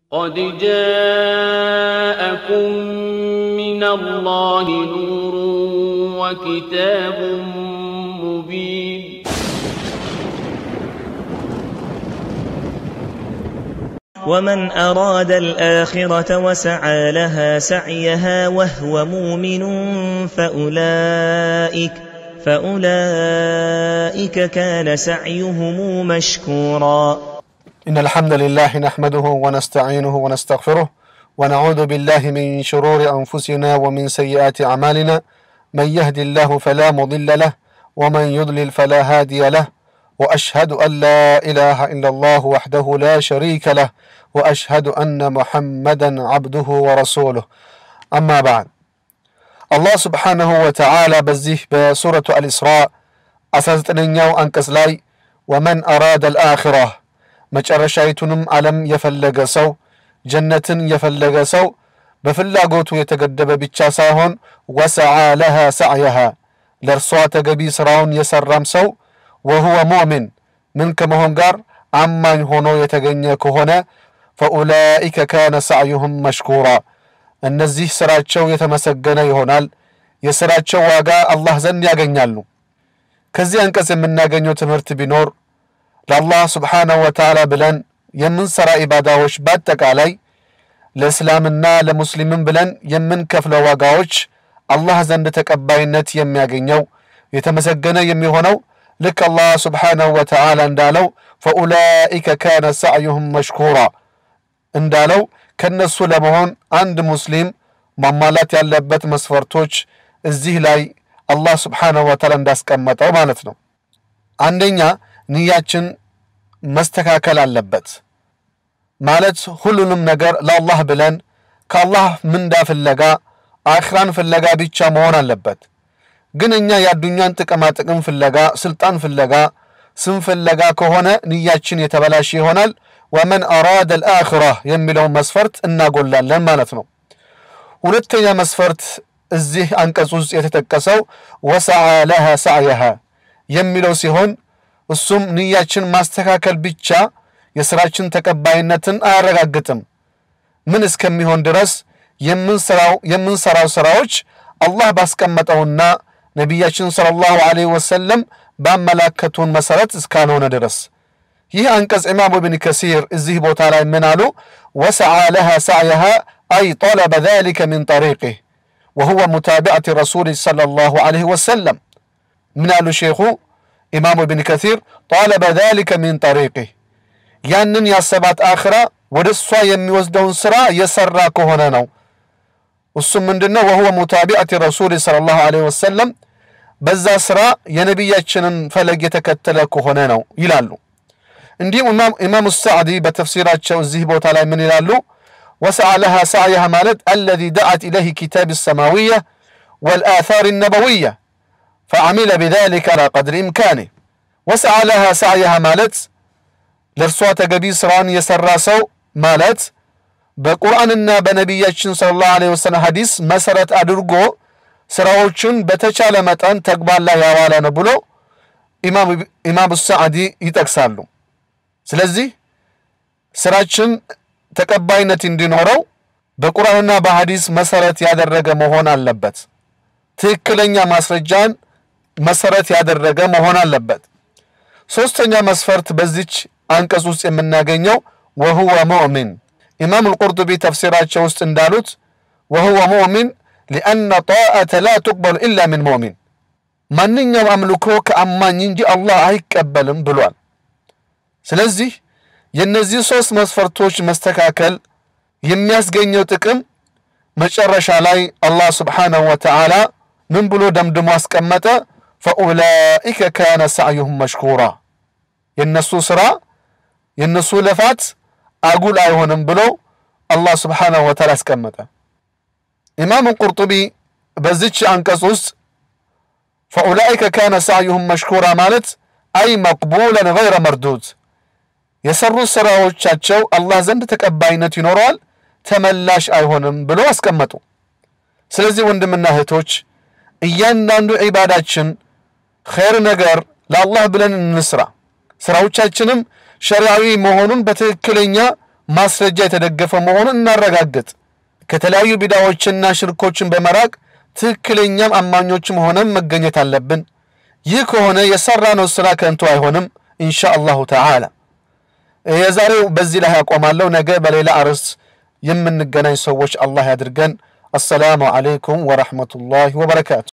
قد جاءكم من الله نور وكتاب مبين ومن أراد الآخرة وسعى لها سعيها وهو مؤمن فأولئك فأولئك كان سعيهم مشكورا إن الحمد لله نحمده ونستعينه ونستغفره ونعوذ بالله من شرور أنفسنا ومن سيئات أعمالنا من يهد الله فلا مضل له ومن يضلل فلا هادي له وأشهد أن لا إله إلا الله وحده لا شريك له وأشهد أن محمدا عبده ورسوله أما بعد الله سبحانه وتعالى بزيه بسورة الإسراء أساستنينيو أنكس لاي ومن أراد الآخرة መጨረሻይቱንም ዓለም የፈለገ ሰው ጀነትን የፈለገ ሰው በፍላጎቱ የተገደበ ብቻ ሳይሆን ወሰዓ ለሃ ሰዕየሃ ለእርሷ ተገቢ ሥራውን የሠራም ሰው ወሁወ ሙእሚን ምን ከመሆን ጋር አማኝ ሆኖ የተገኘ ከሆነ ፈኡላኢከ ካነ ሰዕዩሁም መሽኩራ እነዚህ ሥራቸው የተመሰገነ ይሆናል የሥራቸው ዋጋ አላህ ዘንድ ያገኛሉ ከዚህ አንቀጽ የምናገኘው ትምህርት ቢኖር ለአላህ ስብሓነሁ ወተዓላ ብለን የምንሰራ ኢባዳዎች በአጠቃላይ ለእስላምና ለሙስሊምም ብለን የምንከፍለው ዋጋዎች አላህ ዘንድ ተቀባይነት የሚያገኘው የተመሰገነ የሚሆነው ልክ አላህ ስብሓነሁ ወተዓላ እንዳለው ፈኡላኢከ ካነ ሰዕዩሁም መሽኩራ እንዳለው ከነሱ ለመሆን አንድ ሙስሊም ማሟላት ያለበት መስፈርቶች እዚህ ላይ አላህ ስብሓነሁ ወተዓላ እንዳስቀመጠው ማለት ነው አንደኛ ንያችን መስተካከል አለበት ማለት ሁሉንም ነገር ለአላህ ብለን ከአላህ ምንዳ ፍለጋ አኽራን ፍለጋ ብቻ መሆን አለበት ግን እኛ የአዱኛን ጥቅማ ጥቅም ፍለጋ ስልጣን ፍለጋ ስም ፍለጋ ከሆነ ንያችን የተበላሸ ይሆናል ወመን አራደ ልአኽራ የሚለውን መስፈርት እናጎላለን ማለት ነው ሁለተኛ መስፈርት እዚህ አንቀጽ ውስጥ የተጠቀሰው ወሰዓ ለሃ ሳዕየሃ የሚለው ሲሆን እሱም ንያችን ማስተካከል ብቻ የሥራችን ተቀባይነትን አያረጋግጥም ምን እስከሚሆን ድረስ የምንሰራው ሥራዎች አላህ ባስቀመጠውና ነቢያችን صለ ላሁ ዐለይሂ ወሰለም ባመላከቱን መሠረት እስካልሆነ ድረስ ይህ አንቀጽ ኢማሙ ብን ከሲር እዚህ ቦታ ላይ ምን አሉ ወሰዓ ለሃ ሳዕየሃ አይ ጠለበ ذلك من طريقه وهو متابعة رسول صلى الله عليه وسلم من قالوا شيخو ኢማሙ ብን ከሲር ጣለበ ذلك ሚን ጠሪቅህ ያንን ያሰባት አኽራ ወደ እሷ የሚወስደውን ሥራ የሠራ ከሆነ ነው እሱም ምንድን ነው ወሁወ ሙታቢዐት ረሱል صለ ላሁ ዐለይሂ ወሰለም በዛ ሥራ የነቢያችንን ፈለግ የተከተለ ከሆነ ነው ይላሉ እንዲሁም ኢማሙ ሳዕዲ በተፍሲራቸው እዚህ ቦታ ላይ ምን ይላሉ ወሰዓ ለሃ ሳዕያሃ ማለት አለዚ ደዓት ኢለይህ ኪታብ ሰማዊያ ወልአثር ነበውያ فعمل بذلك على قدر إمكانه وسعى لها سعيها مالت لرسوة تقبي سران يسرى سو مالت በቁርአንና በነቢያችን ስለ ላሁ ለ ወሰለም ሐዲስ መሰረት አድርጎ ስራዎቹን በተቻለ መጠን ተግባር ላይ ያዋለ ነው ብሎ ኢማም ሳዕዲ ይጠቅሳሉ ስለዚህ ስራችን ተቀባይነት እንዲኖረው በቁርአንና በሐዲስ መሰረት ያደረገ መሆን አለበት ትክክለኛ ማስረጃን መሰረት ያደረገ መሆን አለበት ሶስተኛ መስፈርት በዚች አንቀጽ ውስጥ የምናገኘው ወሁወ ሙእሚን ኢማም አልቁርጡቢ ተፍሲራቸው ውስጥ እንዳሉት ወሁወ ሙእሚን ሊአነ ጣአተ ላ ትቅበሉ ኢላ ምን ሙእሚን ማንኛውም አምልኮ ከአማኝ እንጂ አላህ አይቀበልም ብሏል ስለዚህ የእነዚህ ሦስት መስፈርቶች መስተካከል የሚያስገኘው ጥቅም መጨረሻ ላይ አላህ ስብሓንሁ ወተዓላ ምን ብሎ ደምድሞ አስቀመጠ ፈኡላኢከ ካነ ሰዕዩሁም መሽኩራ የእነሱ ሥራ የእነሱ ልፋት አጉል አይሆንም ብሎ አላህ ስብሓንሁ ወተዓላ አስቀመጠ ኢማም ቁርጡቢ በዚች አንቀጽ ውስጥ ፈኡላኢከ ካነ ሰዕዩሁም መሽኩራ ማለት አይ መቅቡለን ገይረ መርዱድ የሰሩት ሥራዎቻቸው አላህ ዘንድ ተቀባይነት ይኖረዋል ተመላሽ አይሆንም ብሎ አስቀመጡ ስለዚህ ወንድምና እህቶች እያንዳንዱ ዒባዳችን ኸይር ነገር ለአላህ ብለን እንስራ ስራዎቻችንም ሸሪዓዊ መሆኑን በትክክለኛ ማስረጃ የተደገፈ መሆኑን እናረጋግጥ። ከተለያዩ ቢዳዎችና ሽርኮችን በመራቅ ትክክለኛም አማኞችም ሆነን መገኘት አለብን። ይህ ከሆነ የሰራነው ስራ ከንቱ አይሆንም ኢንሻ አላሁ ተዓላ። የዛሬው በዚህ ላይ ያቆማለሁ። ነገ በሌላ አርዕስት የምንገናኝ ሰዎች አላህ ያድርገን። አሰላሙ ዓለይኩም ወረሕመቱላሂ ወበረካቱ።